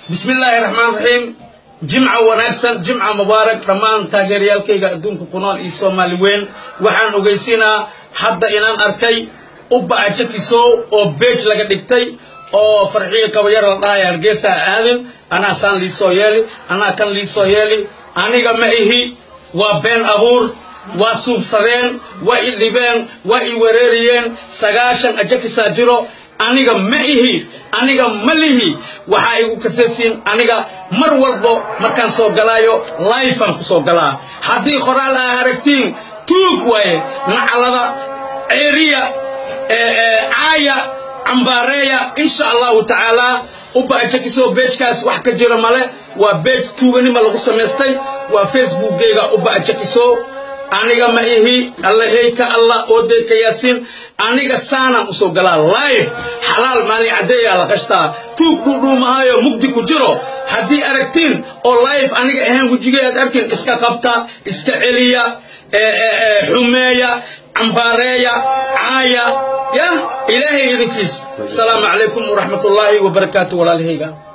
bismi illaahi raxmaan raxiim jimca wanaagsan jimca mubaarak dhammaan taageerayaalkayga adduunka ku nool iyo soomaali weyn waxaan ogeysiinaa hadda inaan arkay ubbaca jakisow oo beej laga dhigtay oo farxiyo kabayar la dhahay hargeysa aadin anaa saan liisoo yeeli anaa kan liisoo yeeli aniga ma ihi waa been abuur waa suubsadeen waa i dhibeen waa i wereeriyeen sagaashan ajakisaa jiro aniga ma ihi aniga ma lihi waxaa igu kasaysiin aniga mar walbo markaan soo galaayo lifean ku soo galaa haddii qoraal aa aragtiin tuug waaye naclada ceeriya caaya cambaareeya insha allahu tacaalaa ubaa jakisoo beejkaas wax ka jira male waa beej tuuganima lagu samaystay waa facebookgeyga ubaa jakiso aniga ma ihi allaheyka allah oodeyka yaasiin aniga saanaan usoo galaa life xalaal maalin caddeeyaa la qashtaa tuug dhuudhuumahaayo mugdi ku jiro haddii aragtiin oo life aniga ahayn wejigay aad arkin iska qabta iska celiya xumeeya cambaareeya caaya ya ilaahay idinkiis asalaamu calaykum waraxmatullaahi wabarakaatu walaalahayga